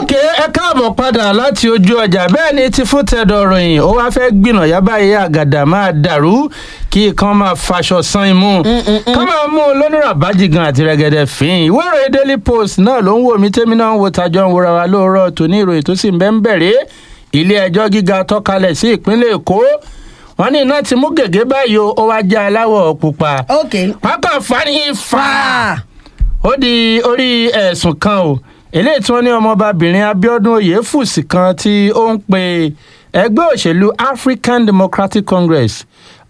ok ẹ káàbọ̀ padà láti ojú ọjà bẹ́ẹ̀ ni ti fún tẹ̀dọ̀ ròyìn ó wá fẹ́ gbìnà yábà yé àgàdà máa dàrú kí kan máa faṣọ san imú ká máa mú un lónìí àbájigan àti rẹ̀gẹ̀dẹ̀ fín ìwé ìròyìn daily post náà ló ń wò mí tẹ́mi náà ń wo tajọ́ ń wora wa lóòrọ̀ tòní ìròyìn tó sì ń bẹ́ ń bẹ̀rẹ̀ ilé ẹjọ́ gíga tọ́kalẹ̀ sí ìpínlẹ̀ èkó wọn ní iná ti mú gègé báyìí o ó wá jẹ́ aláwọ̀ pupa ok pápá fani fa fa ó di orí ẹ̀sùn kan o eléyìí tí wọ́n ní ọmọbabìnrin abiodun oyèfùsì kan tí ó ń pe ẹgbẹ́ òṣèlú african democratic congress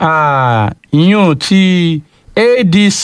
ah, yún ti adc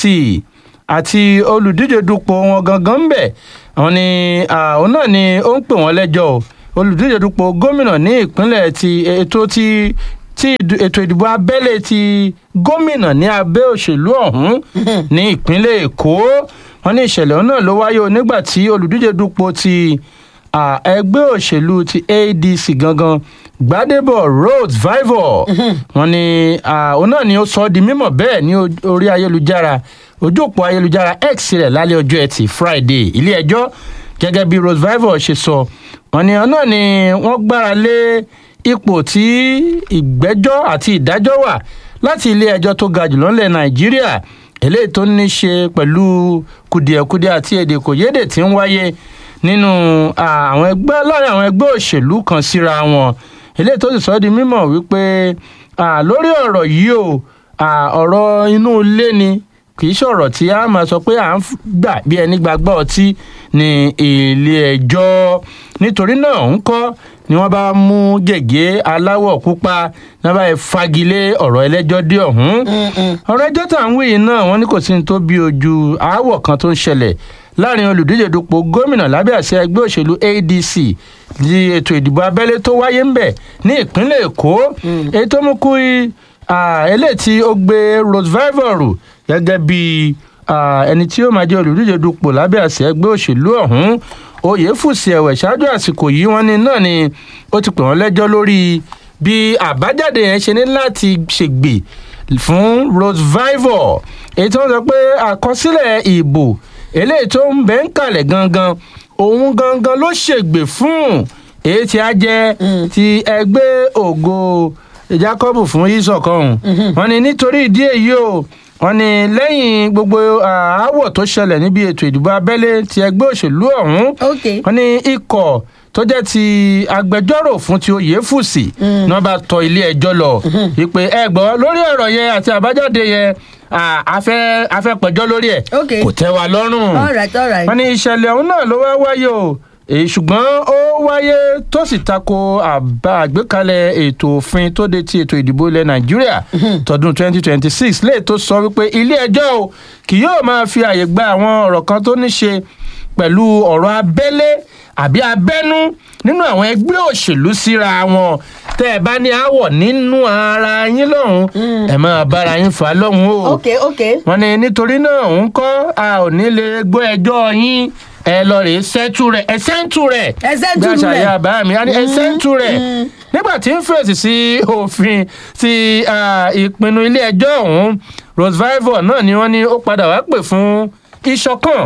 àti olùdíje dupò wọn gangan ń bẹ̀ àwọn ni ah, òun náà ni ó ń pè wọ́n lẹ́jọ́ o olùdíje dupò gómìnà ní ìpínlẹ̀ ti ètò ti tí ìdù- ètò ìdìbò abẹ́lé ti gómìnà ní abẹ́ òṣèlú ọ̀hún ní ìpínlẹ̀ èkó wọn ní ìṣẹ̀lẹ̀ náà ló wáyé o nígbà tí olùdíje dupò ti à, ẹgbẹ́ òṣèlú ti adc gangan gbadebo rhodes vivor wọn ní à, òun náà ni ó sọ ọ́ di mímọ̀ bẹ́ẹ̀ ní o- orí ayélujára ojú òpó ayélujára x rẹ̀ lálẹ́ ọjọ́ ẹtì friday ilé ẹjọ́ gẹ́gẹ́ bí rose vivor ṣe sọ wọn ní ọ̀nà ni wọ́n gbára lé ipò tí ìgbẹ́jọ́ àti ìdájọ́ wà láti ilé ẹjọ́ tó ga jùlọ ńlẹ̀ nàìjíríà eléyìí tó ní ṣe pẹ̀lú kùdìẹ̀kudiẹ àti èdè kòyédè tí ń wáyé nínú à, àwọn ẹgbẹ́ láàrin àwọn ẹgbẹ́ òṣèlú kan síra wọn eléyìí tó sì sọ ọ́ di mímọ̀ wípé à, lórí ọ̀rọ̀ yìí o à, ọ̀rọ̀ inú ilé ni kì í ṣọ̀rọ̀ tí a máa sọ pé à ń f- gbà bí ẹni gbàgbọ́ ọtí ní ilé ẹjọ́ nítorí náà ń kọ́ ni wọ́n bá mú gègé aláwọ̀ pupa ní wọ́n bá yẹ fagilé ọ̀rọ̀ ẹlẹ́jọ́ dé ọ̀hún ọ̀rọ̀ ẹjọ́ tá à ń wí yìí náà wọ́n ní kò sí ní tó bí ojú aáwọ̀ kan tó ń ṣẹlẹ̀ láàrin olùdíje dupò gómìnà lábẹ́ àṣẹ ẹgbẹ́ òṣèlú adc di ètò ìdìbò abẹ́lé tó wáyé ń bẹ̀ ní ìpínlẹ̀ èkó èyí tó mú kú i- ah, eléyìí tí ó gbé rose vivor gẹ́gẹ́ bí ah, ẹni tí ó máa jẹ́ olùdíje dupò lábẹ́ àṣẹ ẹgbẹ́ òṣèlú ọ̀hún oyèfùsì ẹ̀wẹ̀ ṣáájú àsìkò yìí wọ́n ní náà ni ó ti pè wọ́n lẹ́jọ́ lórí bí àbájáde yẹn ṣe ní láti ṣègbè fún rose vivor èyí tí wọ́n sọ pé àkọsílẹ̀ ìbò eléyìí tó ń bẹ́ ń kalẹ̀ gangan òun gangan ló ṣègbè fún èyí tí a jẹ́ ti ẹgbẹ́ ògo jacob fún ìṣọ̀kan wọn ni nítorí ìdí èyí o wọn ni lẹ́yìn gbogbo àáwọ̀ tó ṣẹlẹ̀ níbi ètò ìdìbò abẹ́lé ti ẹgbẹ́ òṣèlú ọ̀hún ok wọn ní ikọ̀ tó jẹ́ ti agbẹjọ́rò fún ti oyèfùsì ní wọ́n bá tọ ilé ẹjọ́ lọ ìpè ẹgbọ́ lórí ọ̀rọ̀ yẹn àti àbájáde yẹn à, a fẹ́ a fẹ́ pẹjọ́ lórí ẹ̀ Ok. kò tẹ́ wa lọ́rùn alright alright wọn ní ìṣẹ̀lẹ̀ ọ̀hún náà ló wá wáyé o èyí ṣùgbọ́n ó wáyé tó sì tako àbá àgbékalẹ̀ ètò òfin tó de ti ètò ìdìbò ilẹ̀ nàìjíríà tọdún 2026 léè tó sọ wípé ilé ẹjọ́ o kì yóò máa fi àyè gba àwọn ọ̀rọ̀ kan tó ní ṣe pẹ̀lú ọ̀rọ̀ abẹ́lé àbí abẹ́nú nínú àwọn ẹgbẹ́ òṣèlú síra wọn tẹ́ ẹ bá ní àwọ̀ nínú ara yín lọ́hùn ẹ̀ máa bára yín fà á lọ́hùn o ok ok wọn ní nítorí náà ń kọ́ a ò ní lè gbọ́ ẹjọ́ yín ẹ lọ rèé sẹ́tù rẹ̀ ẹ sẹ́ńtù rẹ̀ Ẹ sẹ́ńtù bí àṣà rẹ̀. ìyá bàbá mi á ní ẹ sẹ́ńtù rẹ̀ nígbà tí ń fèsì sí òfin ti ah, ìpinnu ilé ẹjọ́ ọ̀hún rose vivor náà ni wọ́n ní ó padà wá pè fún ìṣọ̀kan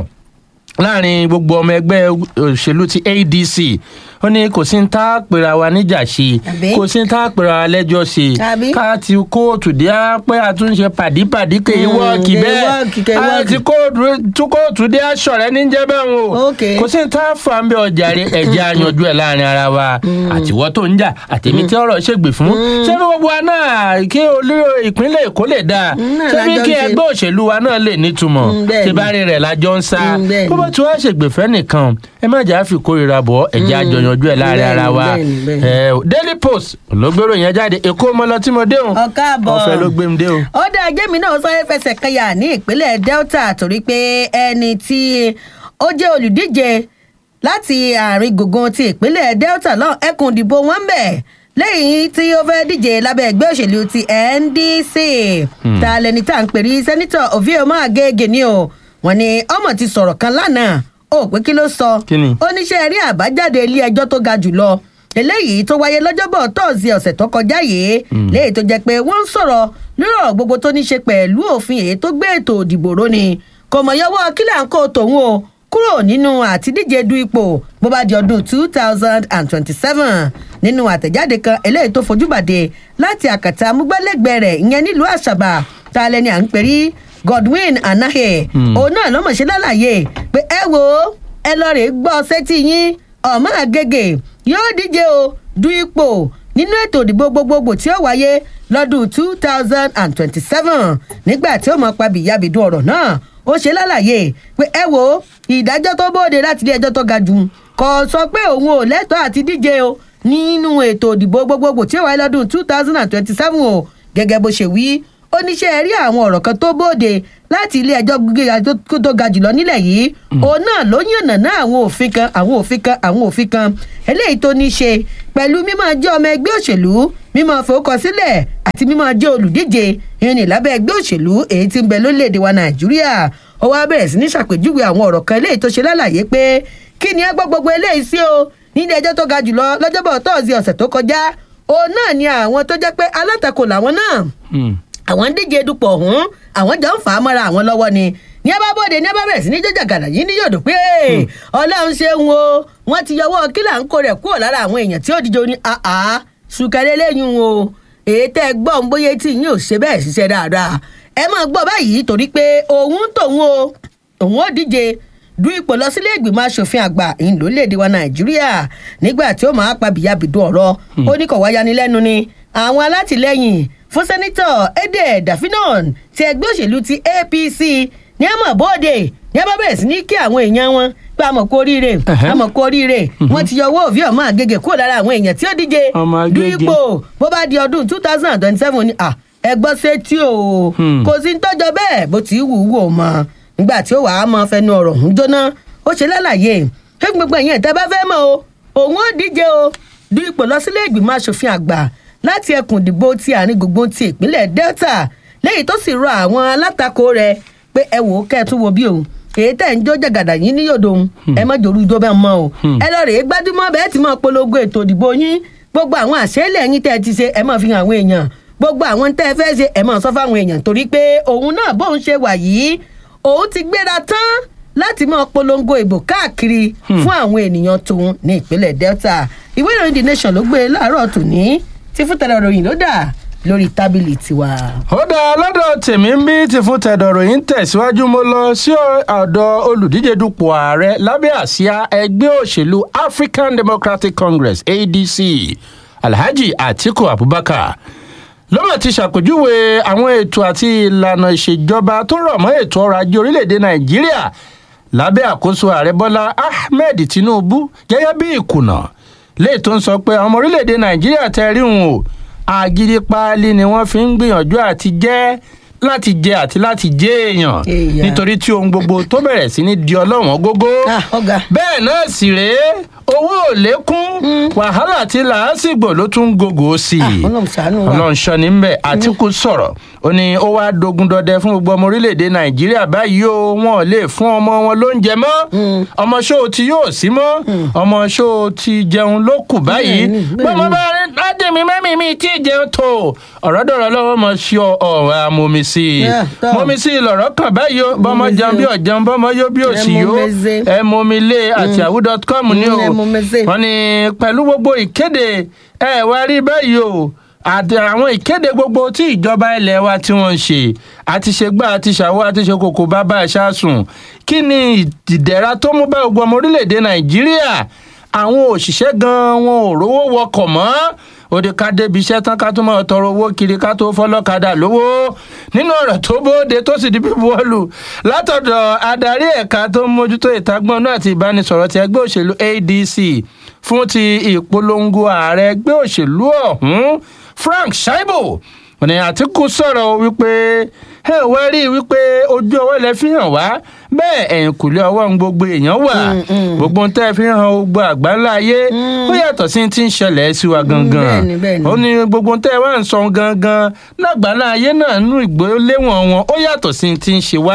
láàrin gbogbo ọmọ ẹgbẹ́ òṣèlú ti adc ó ní kò sí ní tá a pèrà wa níjà ṣe Àbí? kò sí ní tá a pèrà wa lẹ́jọ́ ṣe Àbí? ká ti kóòtù dé á pé àtúnṣe pàdípàdí kè é Mm, wọ́ọ̀kì kè é bẹ́ẹ̀ wọ́ọ̀kì, kè é wọ́ọ̀kì. àti kóòtù tún kóòtù dé aṣọ rẹ ní jẹ́ bẹ́ẹ̀ o Ok. kò sí ní tá a fà ń bẹ ọjà rẹ ẹ̀jẹ̀ àyànjú ẹ̀ láàrin ara wa àtiwọ́ tó ń jà àtẹ̀mí tí ọ̀rọ̀ ṣègbè fún ṣé bí gbogbo wa náà kí olú ìpínlẹ̀ èkó lè dáa Mm, náà ṣé bí lájọ kí ń ṣe. ẹgbẹ́ òṣèlú wa náà lè nítumọ̀ Mm, bẹ́ẹ̀ ṣé ni. bá rí rẹ̀ lájọ ń sá Mm, bẹ́ẹ̀ bó ni. bá tí wàá ṣègbèfẹ́ nìkan ẹ má jà á fi kórìíra bọ̀ ẹ̀jẹ̀ àjọyànjú ẹ̀ láàrin bẹ́ẹ̀ ara ni, wa bẹ́ẹ̀ ni, bẹ́ẹ̀ ni. ẹ o daily post ló gbèrò yẹn jáde èkó mọ lọ tí mo dé o ọ̀ká àbọ̀ ọ̀fẹ́ ló gbé mi dé o. ó dá ajé mi náà sáré fẹsẹ̀ kanyà ní ìpínlẹ̀ delta torí pé ẹni tí ó jẹ́ olùdíje láti àárín gbùngbùn ti ìpínlẹ̀ delta náà ẹkùn ìdìbò wọn ń bẹ̀ lẹ́yìn tí ó fẹ́ díje lábẹ́ ẹgbẹ́ òṣèlú ti ndc ta lẹni tá à ń pè ní sẹ́nitọ̀ ovioma agége ni o wọ́n ní ọmọ ti sọ̀rọ̀ kan lánàá ó pé kí ló sọ Kí ni? ó níṣẹ́ rí àbájáde ilé ẹjọ́ tó ga jù lọ eléyìí tó wáyé lọ́jọ́bọ̀ tọ́ọ̀sì ọ̀sẹ̀ tó kọjá yìí léyìí tó jẹ́ pé wọ́n ń sọ̀rọ̀ lórí ọ̀rọ̀ gbogbo tó ní ṣe pẹ̀lú òfin èyí tó gbé ètò òdìbò ró ni kò mọ̀ yọwọ́ kílà ń kó tòun o kúrò nínú àtidíje du ipò bó bá di ọdún two thousand and twenty-seven nínú àtẹ̀jáde kan eléyìí tó fojú bàdé láti àkàtà amúgbálẹ́gbẹ̀ẹ́ rẹ̀ ìyẹn nílùú àṣàbà tá a lẹ́ni à ń perí godwin anahe òun náà lọ́mọ̀ ṣe lálàyé pé ẹ wo ẹ lọ rè gbọ́ sétí yín ọmọ àgègè yóò díje o du ipò nínú ètò ìdìbò gbogbogbò tí ó wáyé lọ́dún two thousand and twenty-seven nígbà tí ó mọ̀ pa bìyàbìdú ọ̀rọ̀ náà ó ṣe lálàyé pé ẹ wo ìdájọ́ tó bóde láti ilé ẹjọ́ tó ga jù kò sọ pé òun ò lẹ́tọ̀ọ́ àti díje o nínú ètò ìdìbò gbogbogbò tí ó wáyé lọ́dún two thousand and twenty-seven o gẹ́gẹ́ bó ṣe wí ó níṣẹ́ rí àwọn ọ̀rọ̀ kan tó bóde láti ilé ẹjọ́ gíga tó ga jùlọ nílẹ̀ yìí òun náà ló yànnà ná àwọn òfin kan àwọn òfin kan àwọn òfin kan eléyìí tó ní ṣe pẹ̀lú mímọ́ jẹ́ ọmọ ẹgbẹ́ òṣèlú mímọ́ fowókọsílẹ̀ àti mímọ́ jẹ́ olùdíje ìrìn lábẹ́ ẹgbẹ́ òṣèlú èyí tí ń bẹ lórílẹ̀‐èdè wa nàìjíríà ó wá bẹ̀rẹ̀ sí ní ṣàpèjúwe àwọn ọ̀rọ̀ kan eléyìí tó ṣe lálàyé pé kí ni ẹ gbọ́ gbogbo eléyìí sí o nílé ẹjọ́ tó ga jùlọ lọ́jọ́bọ̀ tọ́ọ̀sì ọ̀sẹ̀ tó kọjá òun náà ni àwọn tó jẹ́ pé alátakò làwọn náà àwọn ń díje dupò ọ̀hún àwọn jọ ń fà á mọ́ra àwọn lọ́wọ́ ni ní ẹ bá bọ́dé ní ẹ bá bẹ̀rẹ̀ sí ní jọjà gàdà yìí ní yòdò pé ọlọ́run ṣe ń wo wọ́n ti yọwọ́ kílà ń kó rẹ̀ kúrò lára àwọn èèyàn tí ó díje oní àá ṣùkẹ́lẹ́ lẹ́yìn o èyí tẹ́ ẹ gbọ́ ń bóyá tí yín ò ṣe bẹ́ẹ̀ ṣiṣẹ́ dáadáa ẹ máa gbọ́ báyìí torí pé òun tòun o òun ò díje du ipò lọ sílé ìgbìmọ̀ asòfin àgbà ìyìn lórílẹ̀‐èdè wa nàìjíríà nígbà tí ó máa pa bìyàbìdú ọ̀rọ̀ ó ní kò wáyanilẹ́nu ni àwọn alátìlẹyìn fún sẹ́nitọ̀ ede dafinon ti ẹgbẹ́ òṣèlú ti apc ní àmọ̀ bóde ní a bá bẹ̀rẹ̀ sí ní kí àwọn èèyàn wọn pé àmọ̀ kó oríire àmọ̀ kó oríire wọ́n ti yọ owó òfin ọmọ àgègè kúrò lára àwọn èèyàn tí ó díje du ipò bó bá di ọdún two thousand and twenty-seven ni ẹgbọ́ sétí o kò sí ń tọ́jọ́ bẹ́ẹ̀ bó ti wù ú wò mọ́ nígbà tí ó wàá mọ fẹnu ọ̀rọ̀ ń jóná ó ṣe lálàyé pé gbogbo ẹ̀yìn ẹ̀tẹ́ bá fẹ́ mọ̀ o òun ó díje o du ipò lọ sílé ìgbìmọ̀ asòfin àgbà láti ẹkùn ìdìbò ti àárín gbùngbùn ti ìpínlẹ̀ delta lẹ́yìn tó sì rọ àwọn alátakò rẹ̀ pé ẹ wò ó kẹ́ ẹ tún wo bí òun èyí tẹ̀ ń jó jàgàdà yín ní yòdò òun ẹ má jòrú ijó bẹ́ẹ̀ mọ́ o ẹ lọ rèé gbájúmọ́ bẹ́ẹ̀ tí máa polongo ètò ìdìbò yín gbogbo àwọn àṣẹ́lẹ̀ yín tẹ́ ẹ ti ṣe ẹ máa fi hàn àwọn èèyàn gbogbo àwọn tẹ́ ẹ fẹ́ ṣe ẹ máa sọ fáwọn èèyàn torí pé òun náà bóun ṣe wà yìí òun ti gbéra tán láti máa polongo ìbò káàkiri fún àwọn ènìyàn tòun ní ìpínlẹ̀ delta ìwé ìròyìn the nation ló gbé láàárọ̀ tòní tí fún tẹ̀lé ìròyìn ló dà lórí tábìlì tiwa. ó dá lọ́dọ̀ tèmi ń bí ti fún tẹ̀dọ̀ ròyìn tẹ̀síwájú mo lọ sí ọ̀dọ̀ olùdíje dupò ààrẹ lábẹ́ àsíá ẹgbẹ́ òṣèlú african democratic congress adc alhaji atiku abubakar lọ́mọ̀ ti ṣàpèjúwe àwọn ètò àti ìlànà ìṣèjọba tó rọ̀ mọ́ ètò ọrọ̀ ajé orílẹ̀-èdè nàìjíríà lábẹ́ àkóso ààrẹ bọ́lá ahmed tinubu gẹ́gẹ́ bí ìkùnà léè tó ń sọ pé ọmọ orílẹ̀-èdè nàìjíríà tẹ́ rí wọn o àgídí páálí ni wọ́n fi ń gbìyànjú àti jẹ́ láti jẹ àti láti jẹ èèyàn nítorí tí ohun gbogbo tó bẹ̀rẹ̀ sí ní di ọlọ́wọ́n gógó bẹ́ẹ̀ náà sì rèé owó ò lékún wàhálà tí làásìgbò ló tún gògó sí i ọlọ́run sọ ní bẹ́ẹ̀ àtìkù sọ̀rọ̀ ó ní ó wá dogun dọdẹ fún gbogbo ọmọ orílẹ̀-èdè nàìjíríà báyìí o wọn ò lè fún ọmọ wọn lóúnjẹ mọ́ ọmọ ṣó tí yóò sí mọ́ ọmọ ṣó ti jẹun ló kù báyìí gbọ́mọ bá rí láti mi mẹ́mí mi tí ì jẹun tó ọ̀rọ̀ dọ̀rọ̀ lọ́wọ́ mọ̀ sí ọ̀rọ̀ amómi sí i mọ́mi sí i lọ̀rọ̀ kàn báyìí o bọ́mọ jẹun bí ọ̀jẹun bọ́mọ yó bí òsì yó ẹ mọ́mi lé àti àwù.com ní o wọ́n ní pẹ̀lú gbogbo ìkéde ẹ wá rí báyìí o àti àwọn ìkéde gbogbo tí ìjọba ilẹ̀ wa tí wọ́n ń ṣe àti ṣe gbá àti ṣàwọ́ àti ṣe kòkò bàbá ṣáàsùn kí ni ìdẹ̀ra tó mú bá gbogbo ọmọ orílẹ̀-èdè nàìjíríà àwọn òṣìṣẹ́ gan-an wọn ò rówó wọkọ̀ mọ́ òde ká débi iṣẹ́ tán ká tó máa tọrọ owó kiri ká tó fọlọ́kadà lówó nínú ọ̀rọ̀ tó bóde tó sì di bíbuwọ́lù látọ̀dọ̀ adarí ẹ̀ka tó ń mójútó ìtagbọ́nú àti ìbánisọ̀rọ̀ ti ẹgbẹ́ òṣèlú adc fún ti ìpolongo ààrẹ ẹgbẹ́ òṣèlú ọ̀hún frank shaibu ní àtìkù sọ̀rọ̀ wípé ẹ wá rí i wípé ojú ọwọ́ lẹ fi hàn wá bẹ́ẹ̀ ẹ̀yìn kùlé ọwọ́ ń gbogbo èèyàn wà gbogbo tẹ́ fi hàn gbogbo àgbáńlá ayé ó yàtọ̀ sí ti ń ṣẹlẹ̀ sí wa gangan ó ní gbogbo tẹ́ wá ń sọ gangan lágbàńlá ayé náà nú ìgbóléwọ̀n wọn ó yàtọ̀ sí ti ń ṣe wá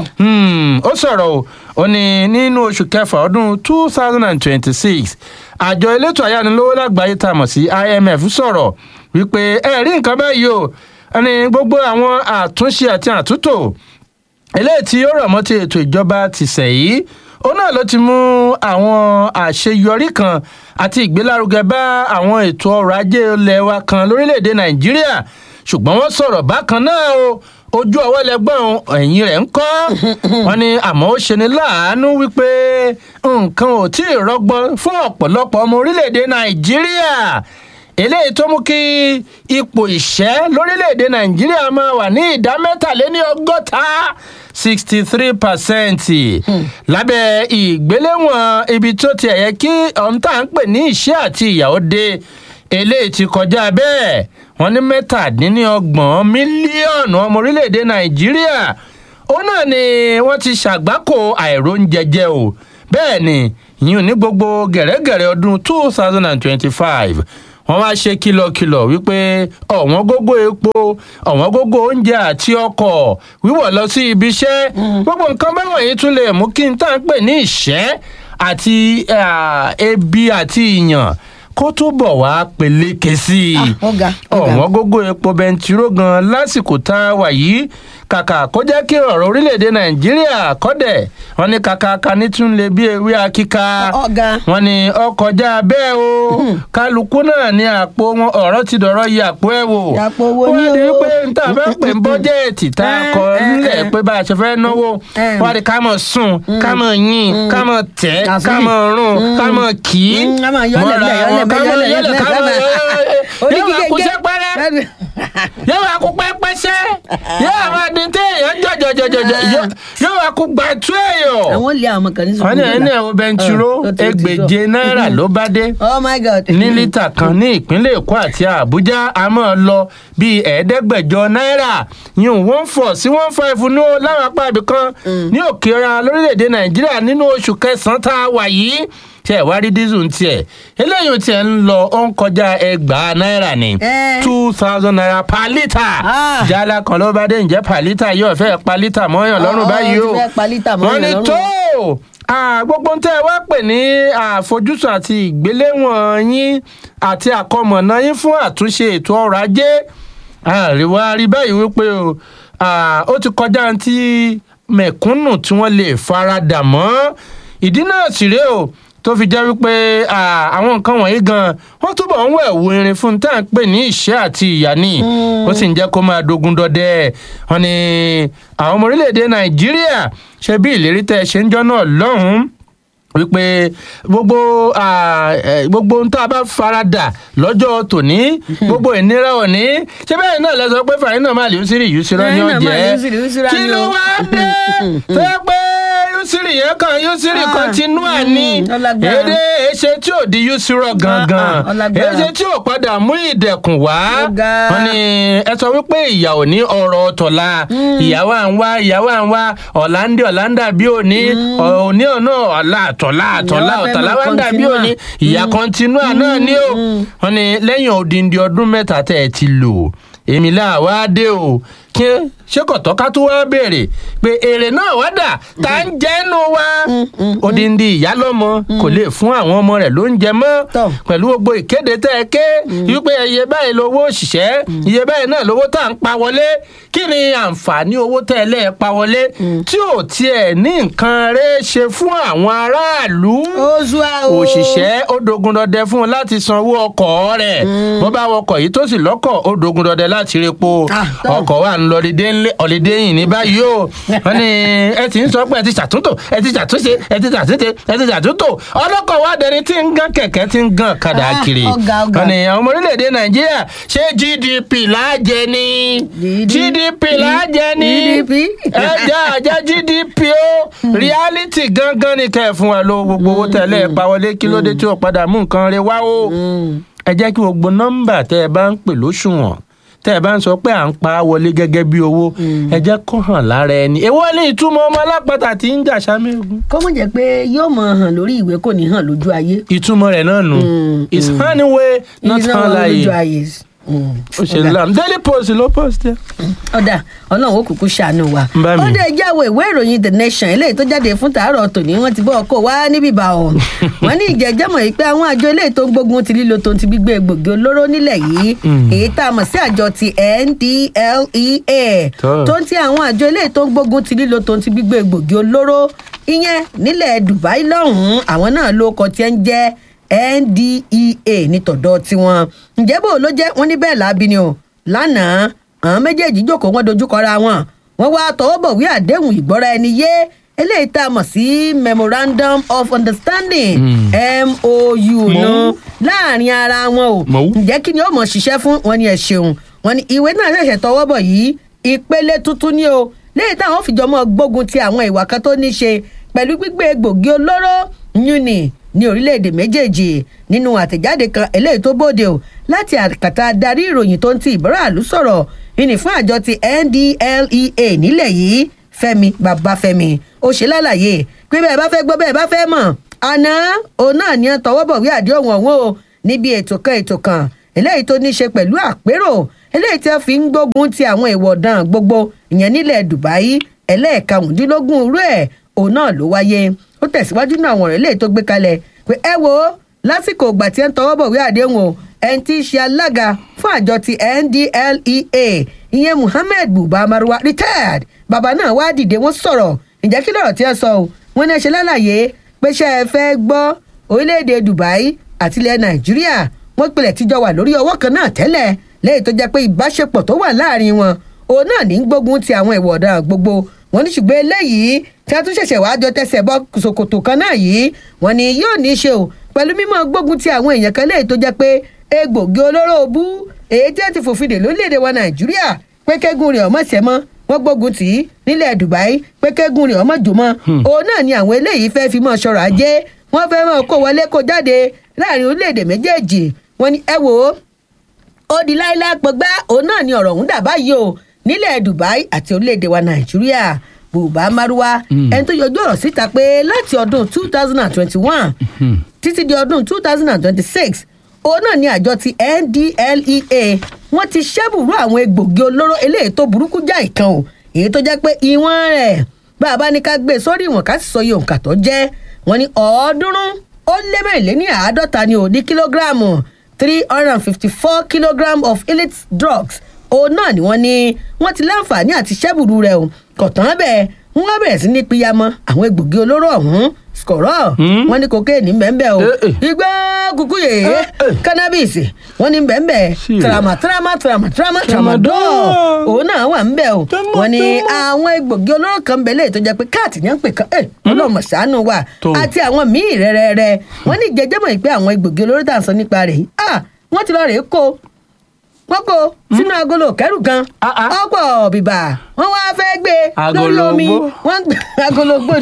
ó sọ̀rọ̀ o ó ní nínú oṣù kẹfà ọdún two thousand and twenty-six àjọ elétò ayánilówó lágbàáyé tá a mọ̀ sí imf sọ̀rọ̀ wípé ẹ rí nǹkan báyìí o ẹni gbogbo àwọn àtúnṣe àti àtúntò eléyìí tí ó rọ̀ mọ́ ti ètò ìjọba ti sẹ̀ yìí òun náà ló ti mú àwọn àṣeyọrí kan àti ìgbélárugẹ bá àwọn ètò ọrọ̀ ajé ilẹ̀ wa kan lórílẹ̀‐èdè nàìjíríà ṣùgbọ́n wọ́n sọ̀rọ̀ bákan náà o ojú ọwọ́ ẹlẹgbọ́n ẹ̀yìn rẹ̀ ń kọ́ wọn ni àmọ́ ó ṣe ni láàánú wípé nǹkan ò tí ì rọgbọ fún ọ̀pọ̀lọpọ̀ ọmọ orílẹ̀‐èdè nàìjíríà eléyìí tó mú kí ipò ìṣẹ́ lórílẹ̀‐èdè nàìjíríà máa wà ní ìdá mẹ́tàléní ọgọ́ta sixty three percent lábẹ́ ìgbéléwọ̀n ibi tó ti ẹ̀yẹ kí ọ̀hún tá à ń pè ní ìṣẹ́ àti ìyàwó dé eléyìí ti kọjá bẹ́ẹ̀ wọ́n ní mẹ́tàdínlọ́gbọ̀n mílíọ̀nù ọmọ orílẹ̀‐èdè nàìjíríà ó náà ni wọ́n ti ṣàgbákò àìróúnjẹjẹ o bẹ́ẹ̀ ni ìyún ní gbogbo gẹ̀rẹ́gẹ̀rẹ́ ọdún two thousand and twenty-five wọ́n wá ṣe kìlọ̀kìlọ̀ wípé ọ̀wọ́n gógó epo ọ̀wọ́n gógó oúnjẹ àti ọkọ̀ wíwọ̀ lọ sí ibi iṣẹ́ gbogbo nǹkan báwọn yìí tún lè mú kí n tá à ń pè ní ìṣẹ́ àti ebi àti ìyàn kó túbọ̀ wá peléke sí i ọ̀wọ́n gógó epo bẹntiró gan lásìkò tá a wà yìí kàkà kó jẹ́ kí ọ̀rọ̀ orílẹ̀-èdè nàìjíríà kọ́dẹ̀ wọn ní kàkà kaní tún lè bí ewé akíka wọn ní ọkọjá bẹ́ẹ̀ o kálukú náà ní àpò wọn ọ̀rọ̀ ti dọ̀rọ̀ yí àpò ẹ̀ wò wọ́n di wípé n ta fẹ́ pè ń bọ́jẹ́ẹ̀tì tá a kọ nílẹ̀ pé bá a ṣe fẹ́ náwó wọ́n di ká mọ̀ sùn ká mọ̀ yìn ká mọ̀ tẹ́ ká mọ̀ rún ká mọ̀ kì í mọ́ra wọn ká mọ̀ yọlẹ̀ ká mọ̀ yóò wá kú sẹ́pẹ́rẹ́ yóò wá kú pẹ́pẹ́sẹ́ yóò wá dín téèyàn jọjọjọjọjọ yóò wá kú gbà tú èèyàn. àwọn lé àwọn kan ní sùkúrú wọn ní ẹni ẹwọ bẹntiró ẹgbẹ̀je náírà ló bá dé oh my god ní lítà kan ní ìpínlẹ̀ èkó àti àbújá a máa lọ bíi ẹ̀ẹ́dẹ́gbẹ̀jọ náírà yìí one four sí one five ní o láwọn apá ibì kan ní òkè ọ̀yà lórílẹ̀‐èdè nàìjíríà nínú oṣù kẹsàn-án tá a wà yìí tí ẹ wá rí dísù ń tiẹ̀ eléyìí tí ẹ ń lọ ó ń kọjá ẹgbàá náírà ní two thousand naira per litre jálá kan ló bá dé ǹjẹ́ per litre yóò fẹ́ pa lítà mọ́yàn lọ́rùn báyìí o wọ́n ní tó gbogbo ń tẹ́ ẹ wá pè ní àfojúsùn àti ìgbéléwọ̀n yín àti àkọmọ̀nà yín fún àtúnṣe ètò ọrọ̀ ajé àríwá rí báyìí wípé o ó ti kọjá tí mẹ̀kúnnù tí wọ́n lè faradà mọ́ ìdí náà sì rèé o tó fi jẹ́ wípé àwọn nǹkan wọ̀nyí gan wọ́n túbọ̀ ń wẹ̀ wo irin fún tá à ń pè ní ìṣẹ́ àti ìyá ni ó sì ń jẹ́ kó máa dogun dọdẹ wọn ni àwọn ọmọ orílẹ̀-èdè nàìjíríà ṣe bí ìlérí tẹ́ ẹ ṣe ń jọ́ náà lọ́hùn-ún wípé gbogbo gbogbo ohun tá a bá farada lọ́jọ́ tòní gbogbo ìnira òní ṣé bẹ́ẹ̀ náà lẹ sọ pé fàyín náà máa lè yúsírì yúsírọ́ ni ó jẹ́ kí ló wá dé tó yẹ pé yúsírì yẹn kan yúsírì continua ni èdè èṣe tí ò di yúsírọ̀ gangan èṣe tí ò padà mú ìdẹ̀kùn wá wọn ni ẹ sọ wípé ìyà ò ní ọ̀rọ̀ tọ̀la ìyàwó à ń wá ìyàwó à ń wá ọ̀làǹdì ọ̀làǹdà bí òní òní ọ̀nà ọ̀la àtọ̀lá àtọ̀lá ọ̀tàlá wá ń dàbí òní ìyá continua náà ni ó wọn ni lẹ́yìn odindi ọdún mẹ́ta tẹ́ ẹ ti lò èmi là wá dé o kí ṣé kọ̀tọ́ ká tó wá béèrè pé èrè náà wá dà tá ń jẹ́nu wa odindi ìyá lọ́mọ kò lè fún àwọn ọmọ rẹ̀ lóúnjẹ mọ́ pẹ̀lú gbogbo ìkéde tẹ́ ẹ ké wípé iye báyìí lówó òṣìṣẹ́ iye báyìí náà lówó tá à ń pa wọlé kí ni àǹfààní owó tẹ́ ẹ lẹ́ẹ̀ pa wọlé tí ò tiẹ̀ ní nǹkan rẹ̀ ṣe fún àwọn aráàlú òṣìṣẹ́ ó dogun dọdẹ fún un láti san owó ọkọ̀ rẹ̀ bó bá wọkọ̀ yìí tó sì lọ́kọ̀ ó dogun dọdẹ láti repo ọkọ̀ wà ń lọ ọ̀lẹ́dẹ́ yìí ní báyìí o wọ́n ní ẹ ti ń sọ pé ẹ ti ṣàtúntò ẹ ti ṣàtúnṣe ẹ ti ṣàtúnṣe ẹ ti ṣàtúntò ọlọ́kọ̀ wa dẹni tí ń gán kẹ̀kẹ́ tí ń gán kadà kiri wọ́n ní àwọn ọmọ orílẹ̀-èdè nàìjíríà ṣé gdp láàjẹ ni gdp láàjẹ ni ẹ jẹ́ àjẹ́ gdp o reality gangan ni kẹ́ ẹ̀ fún wa ló gbogbo owó tẹ̀lé ẹ̀ pa wọlé kí ló dé tí ó padà mú nǹkan rẹ wá o ẹ jẹ́ kí gbogbo nọ́mbà tẹ́ ẹ bá ń pè lóṣùwọ̀n tẹ́ ẹ bá ń sọ pé à ń pa á wọlé gẹ́gẹ́ bí owó ẹ jẹ́ kó hàn lára ẹni èwo ni ìtumọ̀ ọmọ alápàtà tí ń jà sámẹ́gun. kọ́mọ̀ jẹ́ pé yóò mọ̀ hàn lórí ìwé kò ní hàn lójú ayé. ìtumọ̀ rẹ̀ náà nù is honey way not hàn láàyè ó ṣe lánàá daily post ló post ẹ. ọ̀dà ọlọ́run ó kúkú ṣàánú wa. Bá mi. ó dé jáwé ìwé ìròyìn the nation eléyìí tó jáde fún tàárọ̀ tòní wọ́n ti bọ́ ọkọ̀ wá níbí bá ọ̀. wọ́n ní ìjẹ́jẹ́mọ̀ yìí pé àwọn àjọ eléyìí tó ń gbógun ti lílo tó ń ti gbígbé egbògi olóró nílẹ̀ yìí èyí tá a mọ̀ sí àjọ ti ndlea Tó. tó ń ti àwọn àjọ eléyìí tó ń gbógun ti lílo tó ń ti gbígbé egbògi olóró ìyẹn nílẹ̀ dubai lọ́hùn-ún àwọn náà ló kọ tí ń jẹ́ ndea nítọ̀dọ̀ tiwọn ǹjẹ́ bò ló jẹ́ wọ́n ní bẹ́ẹ̀ láabi ni o lánàá àwọn méjèèjì jókòó wọn dojúkọra wọn wọn wá tọwọ́ bọ̀wé àdéhùn ìgbọ́ra ẹni yé eléyìí tá a mọ̀ sí memorandum of understanding mou nù láàrin ara wọn o Mọ̀. ǹjẹ́ kí ni ó mọ̀ ṣiṣẹ́ fún wọn ni ẹ ṣeun wọn ni ìwé náà ṣẹ̀ṣẹ̀ tọwọ́ bọ̀ yìí ìpele tuntun ni o léyìí táwọn fìjọ mọ́ gbógun ti àwọn ìwà kan tó ní ṣe pẹ̀lú gbígbé egbògi olóró yúnni ní orílẹ̀-èdè méjèèjì nínú àtẹ̀jáde kan eléyìí tó bóde o láti àkàtà darí ìròyìn tó ń ti ìbáraàlú sọ̀rọ̀ ìní fún àjọ ti ndlea nílẹ̀ yìí fẹ́mi babafẹ́mi ó ṣe lálàyé pé bẹ́ẹ̀ bá fẹ́ gbọ́ bẹ́ẹ̀ bá fẹ́ mọ̀ àná òun náà ní tọwọ́ bọ̀wé àdéhùn ọ̀hún o níbi ètò kan ètò kan eléyìí tó ní ṣe pẹ̀lú àpérò eléyìí tí wọ́n fi ń gbógun ti àwọn ìwọ̀ ọ̀daràn gbogbo ìyẹn nílẹ̀ dubai ẹlẹ́ẹ̀karùndínlógún irú ẹ̀ òun náà ló wáyé ó tẹ̀síwájú náà àwọn ọ̀rọ̀ eléyìí tó gbé kalẹ̀ pé ẹ wo lásìkò ìgbà tí ẹ ń tọwọ́ bọ̀wé àdéhùn o ẹni tí í ṣe alága fún àjọ ti ndlea ìyẹn muhammed buba marwa retired bàbá náà wá dìde wọ́n sọ̀rọ̀ ǹjẹ́ kí lọ́rọ̀ tí ẹ sọ o wọ́n ní ẹ ṣe lálàyé pé ṣé ẹ fẹ́ gbọ́ orílẹ̀-èdè dubai àti ilẹ̀ nàìjíríà wọ́n pilẹ̀ tíjọ wà lórí ọwọ́ kan náà tẹ́lẹ̀ lẹ́yìn tó jẹ́ pé ìbáṣepọ̀ tó wà láàrin wọn òun náà ní gbógun ti àwọn ìwà ọ̀daràn gbogbo wọn ní ṣùgbọ́n eléyìí tí a tún ṣẹ̀ṣẹ̀ wáá jọ tẹsẹ̀ bọ́ ṣòkòtò kan náà yìí wọn ni yóò ní í ṣe o pẹ̀lú mímọ́ gbógun ti àwọn èèyàn kan léyìí tó jẹ́ pé egbògi olóró bú èyí tí a ti fòfin dè lórílẹ̀‐èdè wa nàìjíríà pé kẹ́gùn rẹ̀ ọmọ ṣẹ́ mọ́ wọ́n gbógun tì í nílẹ̀ dubai pé kẹ́gùn rẹ̀ ọmọ jò mọ́ òun náà ni àwọn eléyìí fẹ́ fi mọ́ ṣọ̀rọ̀ ajé wọ́n fẹ́ mọ́ kó wọlé kó jáde láàrin orílẹ̀‐èdè méjèèjì wọ́n ní ẹ wò ó ó di láíláí pọgbá òun náà ni ọ̀rọ̀ ọ̀hún dà báyìí o nílẹ̀ dubai àti orílẹ̀-èdè wa nàìjíríà bùbá márúwá ẹni tó yọjú ọ̀rọ̀ síta pé láti ọdún two thousand and twenty-one títí di ọdún two thousand and twenty-six òun náà ni àjọ ti ndlea wọ́n ti ṣẹ́bùrú àwọn egbògi olóró eléyìí tó burúkú já ìkan o èyí tó jẹ́ pé ìwọ̀n rẹ̀ bá a bá ní ká gbé sórí ìwọ̀n ká sì sọ iye òǹkà tó jẹ́ wọ́n ní ọ̀ọ́dúnrún ó lé mẹ́rìnléní àádọ́ta ni ò ní kílógíráàmù three hundred and fifty-four kilogram of illicit drugs òun náà ni wọ́n ní wọ́n ti láǹfààní àti ṣẹ́bùrú rẹ̀ o kọ̀tàn bẹ́ẹ̀ wọ́n bẹ̀rẹ̀ sí ní píyamọ́ àwọn egbògi olóró ọ̀hún skọ̀rọ̀ wọ́n ní kokéènì mbẹ́mbẹ́ o Eh, eh. igbá kúkú yèé Eh, eh. cannabis wọ́n ní mbẹ́mbẹ́ Sí. trama trama trama trama tramadol Tramadol. òun náà wà ńbẹ́ o Tramadol. wọ́n ní àwọn egbògi olóró kan bẹ̀lẹ̀ tó jẹ́ pé káàtì ní à ń pè kan ẹ̀ ọlọ́mọ ṣàánú wa Tó. àti àwọn míì rẹ́rẹ́rẹ́ wọ́n ní jẹjẹmọ̀ ìpè àwọn egbògi olóró tá à ń sọ nípa rẹ̀ yìí ah wọ́n ti lọ rèé kó wọ́n kó sínú agolo kẹ́rù kan Ah, ah. ọ̀pọ̀ bìbà wọ́n wá fẹ́ gbé lórí Agolo omi gbó. wọ́n gbé agolo gbó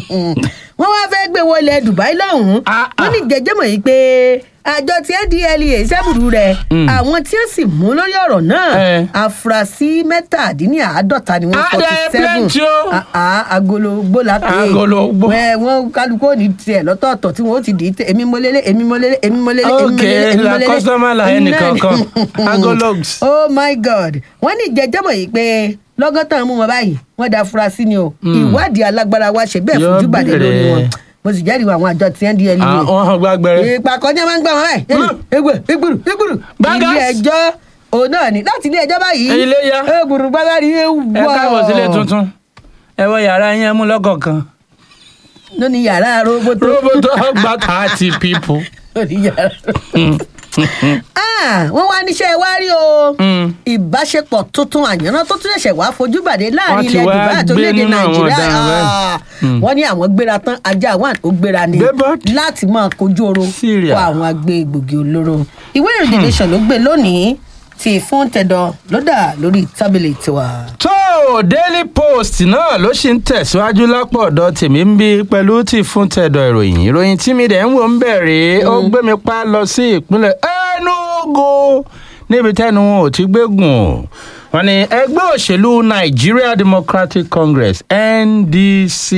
wọ́n wá fẹ́ gbé wọlé dubai lọ́hùn-ún Ah, ah. wọ́n ní jẹjẹmọ̀ yìí pé àjọ tí ndlea sábùrú rẹ̀ Mm. àwọn tí ó sì mú lórí ọ̀rọ̀ náà Eh. afurasí mẹ́tàdínláàádọ́ta ni wọ́n Ah, forty there are seven plenty o. agolo gbó la pé Agolo gbó. Ẹ, wọ́n kálukú ò ní tiẹ̀ lọ́tọ̀ọ̀tọ̀ tí wọ́n ó ti dì í tẹ̀ èmi mo lélẹ̀ èmi mo lélẹ̀ èmi mo lélẹ̀ èmi mo ok lélẹ̀ èmi mo la lélẹ̀. customer la Èmi ẹnì náà ni. kankan agologs. oh my god wọ́n ní ìjẹ́jẹ́mọ̀ yìí pé lọ́gọ́tàn mú wọn báyìí wọ́n da afurasí ni o ìwádìí alágbára wa ṣe bẹ́ẹ̀ Yóò fojú bàdé lórí bẹ̀rẹ̀. wọn mo sì jẹ́rìí àwọn àjọ tí ndlea àwọn hàn gbàgbẹrẹ. ìpàkọ́ ní ẹ máa ń gbà wọ́n báyìí Mm. egbò egbòrò egbòrò Bagas. ilé ẹjọ́ òun náà ni láti ilé ẹjọ́ báyìí Ilé yá. egbòrò gbágbárí ewu ẹ káàbọ̀ sílé tuntun ẹ wọ yàrá yẹn mú lọ́kọ̀ọ̀kan. lónìí yàrá roboto roboto gba thirty people. lónìí yàrá Ah, wọ́n wá níṣẹ́ wá rí o Mm. ìbáṣepọ̀ tuntun àyànná tó tún ṣẹ̀ṣẹ̀ wá fojú bàdé láàrin Wọ́n ti ilẹ̀ wá dubai àti gbé orílẹ̀-èdè nínú àwọn nàìjíríà ọ̀daràn báyìí. Ah, Mm. wọ́n ní àwọn gbéra tán ajá wà ó gbéra ni Gbé bọ́ọ̀dì. láti máa kojú oro Syria. kó àwọn agbé egbògi olóró ìwé ìròyìn nation ló gbé lónìí tí fún tẹ̀dọ̀ ló dà lórí tábìlì tiwa. tó daily post náà ló ṣì ń tẹ̀síwájú lápò ọ̀dọ̀ tèmi ń bí pẹ̀lú tí fún tẹ̀dọ̀ ìròyìn ìròyìn tí mi dẹ̀ ń wò ń bẹ̀rẹ̀ ó gbé mi pa lọ sí ìpínlẹ̀ Enugu níbi tẹ́nu wọn ò ti gbégùn wọn ni ẹgbẹ́ òṣèlú Nigeria Democratic Congress NDC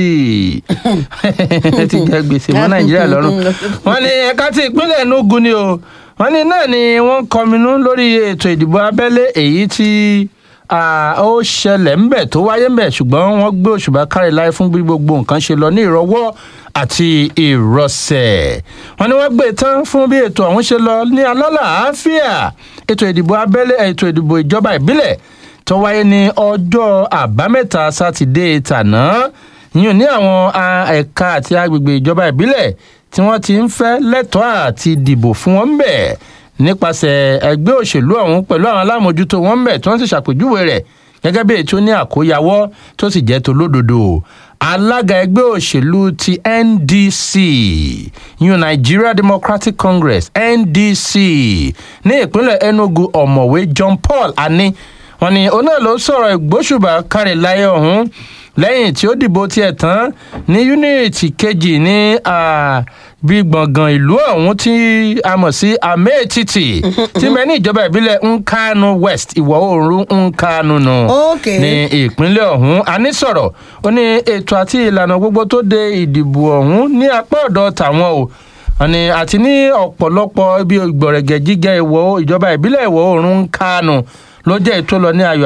ti jẹ gbèsè mọ́ Nàìjíríà lọ́rùn wọn ni ẹ̀ka ti ìpínlẹ̀ Enugu ni o wọ́n ní náà ni wọ́n ń kọminú lórí ètò ìdìbò abẹ́lé èyí tí ah, ó ṣẹlẹ̀ ńbẹ̀ tó wáyé ńbẹ̀ ṣùgbọ́n wọ́n gbé òṣùbà kárí láì fún bí gbogbo nǹkan ṣe lọ ní ìrọwọ́ àti ìrọsẹ̀ wọ́n ní wọ́n gbé e tán fún bí ètò ọ̀hún ṣe lọ ní alálàáfíà ètò ìdìbò abẹ́lé ètò ìdìbò ìjọba ìbílẹ̀ tó wáyé ní ọjọ́ àbámẹ́ta sátidé tàná yìí ní àwọn ah, ẹ̀ka àti agbègbè ìjọba ìbílẹ̀ tí wọ́n ti ń fẹ́ lẹ́tọ̀ọ́ àti dìbò fún wọn bẹ̀ nípasẹ̀ ẹgbẹ́ òṣèlú ọ̀hún pẹ̀lú àwọn alámòjútó wọn bẹ̀ tí wọ́n sì ṣàpèjúwe rẹ̀ gẹ́gẹ́ bí ètò ní àkóyawọ́ tó sì jẹ́ tó lódodo alága ẹgbẹ́ òṣèlú ti ndc yun nigeria democratic congress ndc ní ìpínlẹ̀ enugu ọ̀mọ̀wé john paul ani wọn ni òun náà ló sọ̀rọ̀ ìgbóṣùbà kárí láyé ọ̀hún lẹ́yìn tí ó dìbò tiẹ̀ tán ní yúnítì kejì ní ah, bí gbọ̀ngàn ìlú ọ̀hún tí a mọ̀ sí ameetiti tí mẹ́ ní ìjọba ìbílẹ̀ nkanu west ìwọ̀ oòrùn nkanu nù Okay. ní ìpínlẹ̀ ọ̀hún a ní sọ̀rọ̀ ó ní ètò àti ìlànà gbogbo tó de ìdìbò ọ̀hún ní apá ọ̀dọ̀ tàwọn o àní àti ní ọ̀pọ̀lọpọ̀ ibi ìgbọ̀rẹ̀gẹ̀ jíjẹ́ ìwọ̀ ìjọba ìbílẹ̀ ìwọ̀ oòrùn nkanu ló jẹ́ ètò lọ ní ayọ̀